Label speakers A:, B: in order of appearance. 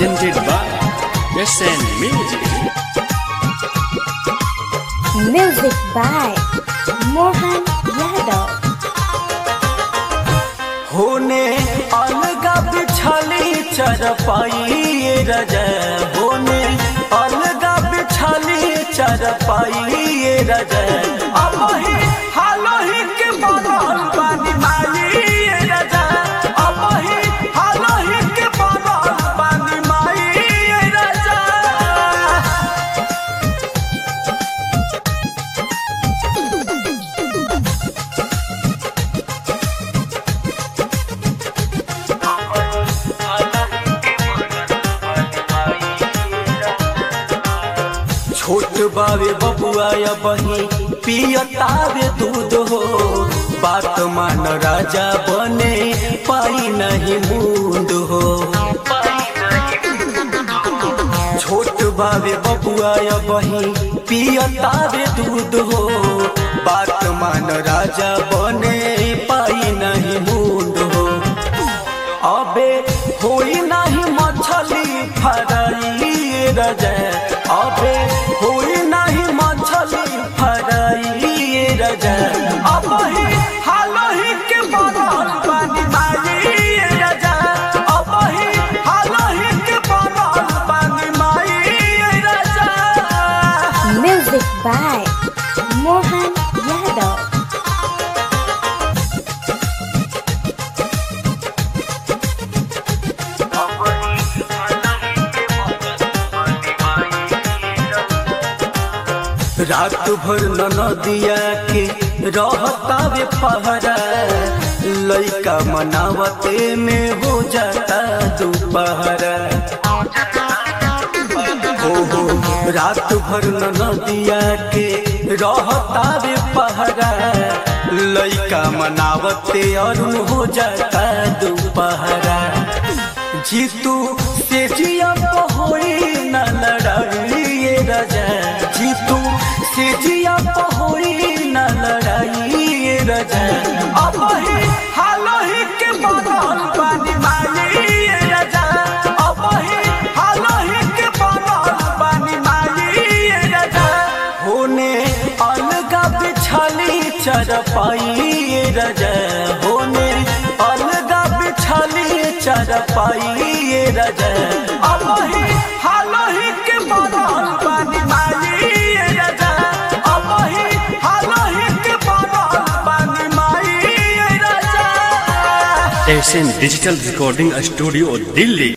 A: presented by SN Music.
B: Music by Mohan Yadav.
C: होने अलगा बिछाली चरपाई रज होने अलगा बिछाली चरपाई रज अब ही हालो ही के बनल पानी माई रज अब ही हालो ही के बनल पानी माई रज छोट बावे बबुआ या बही पियतावे दूध हो बात मान राजा बने पाई नहीं मुंड हो छोट बावे बबुआ या बही पियतावे दूध हो बात मान राजा बने पाई नहीं मुंड हो अबे होई नहीं मछली फराई रजे अबे होई नहीं मछली फराई रजे अब ही हालो ही के बनल पानी माई रजे अब ही हालो ही के बनल पानी माई रजे
B: Music by Mohan Yadav.
C: रात भर नदिया के रहतावे पहरा लइका मनावते में हो जाता दोपहरा हो हो रात भर नदिया के रहतावे पहरा लइका मनावते और हो जाता दोपहरा जीतू से जिया पहोई न लड़ाई राजा जीतू से जिया पहोई न लड़ाई राजा अब ही हालो ही के बनल पानी माई राजा अब ही हालो ही के बनल पानी माई राजा होने अलगा बिछाली चरपाई राजा होने अलगा बिछाली चरपाई राजा अब ही हालो ही के बनल पानी माई राजा अब ही हालो ही के बनल पानी माई राजा
A: SN Digital Recording Studio, Delhi.